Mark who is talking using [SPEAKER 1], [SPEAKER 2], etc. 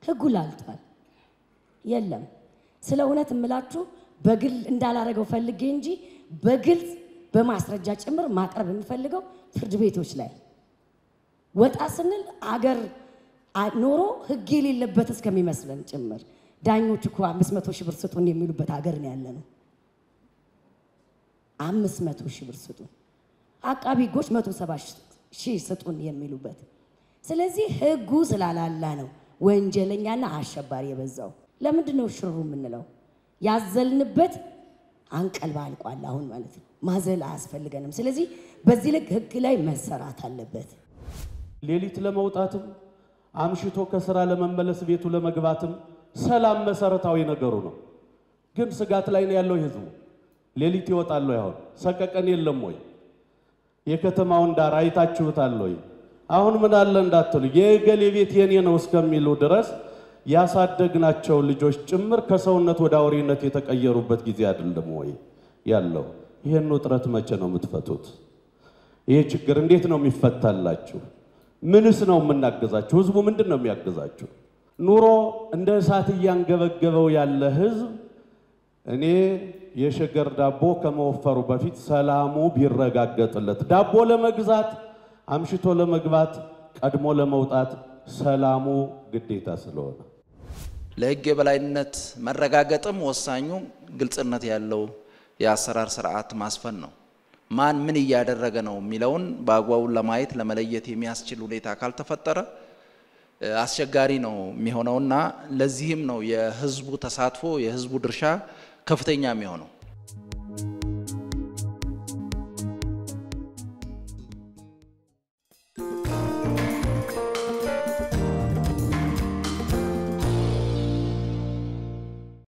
[SPEAKER 1] ህጉ ላልቷል። የለም ስለ እውነት እምላችሁ በግል እንዳላረገው ፈልጌ እንጂ በግልጽ በማስረጃ ጭምር ማቅረብ የምፈልገው ፍርድ ቤቶች ላይ ወጣ ስንል አገር አ- ኖሮ ህግ የሌለበት እስከሚመስለን ጭምር ዳኞች እኮ አምስት መቶ ሺህ ብር ስጡን የሚሉበት ሀገር ነው ያለ ነው። አምስት መቶ ሺህ ብር ስጡን፣ አቃቢ ህጎች መቶ ሰባ ሺህ ስጡን የሚሉበት። ስለዚህ ህጉ ስላላላ ነው ወንጀለኛና አሸባሪ የበዛው። ለምንድን ነው ሽሩ የምንለው? ያዘልንበት አንቀልባ አልቋል አሁን ማለት ነው። ማዘል አያስፈልገንም። ስለዚህ በዚህ ልክ ህግ ላይ መሰራት አለበት።
[SPEAKER 2] ሌሊት ለመውጣትም አምሽቶ ከስራ ለመመለስ ቤቱ ለመግባትም ሰላም መሰረታዊ ነገሩ ነው። ግን ስጋት ላይ ነው ያለው ህዝቡ። ሌሊት ይወጣል ወይ? አሁን ሰቀቀን የለም ወይ? የከተማውን ዳር አይታችሁታል ወይ? አሁን ምን አለ እንዳትሉ የገሌ ቤት የኔ ነው እስከሚሉ ድረስ ያሳደግናቸው ልጆች ጭምር ከሰውነት ወደ አውሬነት የተቀየሩበት ጊዜ አይደለም ወይ ያለው? ይህን ውጥረት መቼ ነው የምትፈቱት? ይሄ ችግር እንዴት ነው የሚፈታላችሁ? ምንስ ነው የምናገዛችሁ? ህዝቡ ምንድን ነው የሚያገዛችሁ? ኑሮ እንደ እሳት እያንገበገበው ያለ ህዝብ እኔ የሸገር ዳቦ ከመወፈሩ በፊት ሰላሙ ቢረጋገጥለት ዳቦ ለመግዛት አምሽቶ ለመግባት ቀድሞ ለመውጣት ሰላሙ ግዴታ ስለሆነ
[SPEAKER 3] ለህግ የበላይነት መረጋገጥም ወሳኙ ግልጽነት ያለው የአሰራር ስርዓት ማስፈን ነው። ማን ምን እያደረገ ነው የሚለውን በአግባቡ ለማየት ለመለየት የሚያስችል ሁኔታ ካልተፈጠረ እ፣ አስቸጋሪ ነው የሚሆነውና ለዚህም ነው የህዝቡ ተሳትፎ የህዝቡ ድርሻ ከፍተኛ የሚሆነው።